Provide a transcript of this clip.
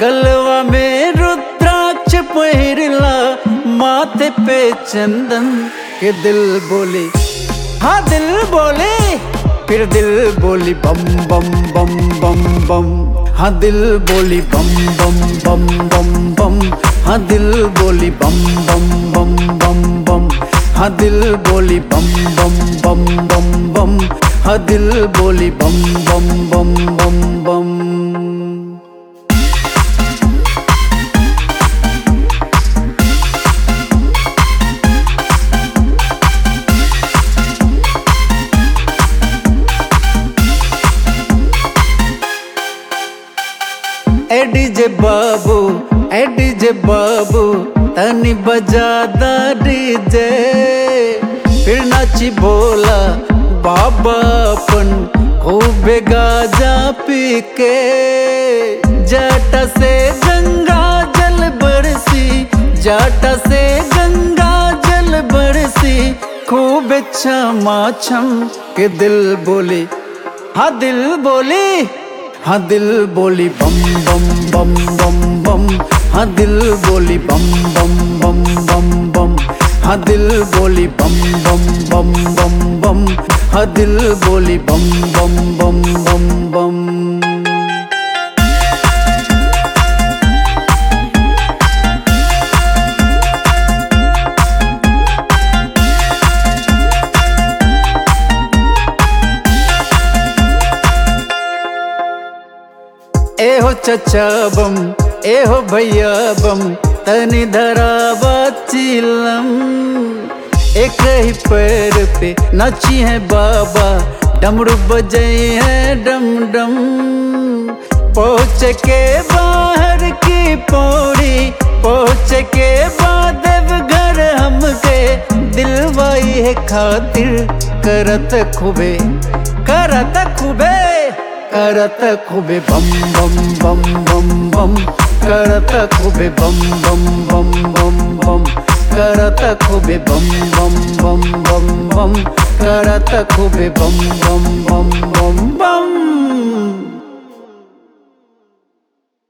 गलवा में रुद्राक्ष पहिरला माथे पे चंदन के दिल बोले हाँ दिल बोले फिर दिल बोली बम बम बम बम बम हाँ दिल बोली बम बम बम बम बम हाँ दिल बोली बम बम बम बम बम हाँ दिल बोली बम बम बम बम बम हाँ दिल बोली बम बम बम बम बम ए डीजे बाबू ए डीजे बाबू तनी बजा दा डीजे फिर नाची बोला बाबा अपन खूब गाजा पी के जटा से गंगा जल बरसी जटा से गंगा जल बरसी खूब क्षमा छम के दिल बोले हाँ दिल बोली हाँ दिल बोली बम बम बम बम बम हाँ दिल बोली बम बम बम बम बम हाँ दिल बोली बम बम बम बम बम हाँ दिल बोली बम बम बम बम बम एहो चचा बम एहो भैया बम तनी धरावा चिलम एक ही पैर पे नाची है बाबा डमरू बजे है डम डम पहुँच के बाहर की पौड़ी पहुँच के बाद घर हमके दिलवाई है खातिर करत खूबे करत खूबे करत खूबे बम बम बम बम बम करत खूबे बम बम बम बम बम करत खूबे बम बम बम बम बम करत खूबे बम बम बम बम बम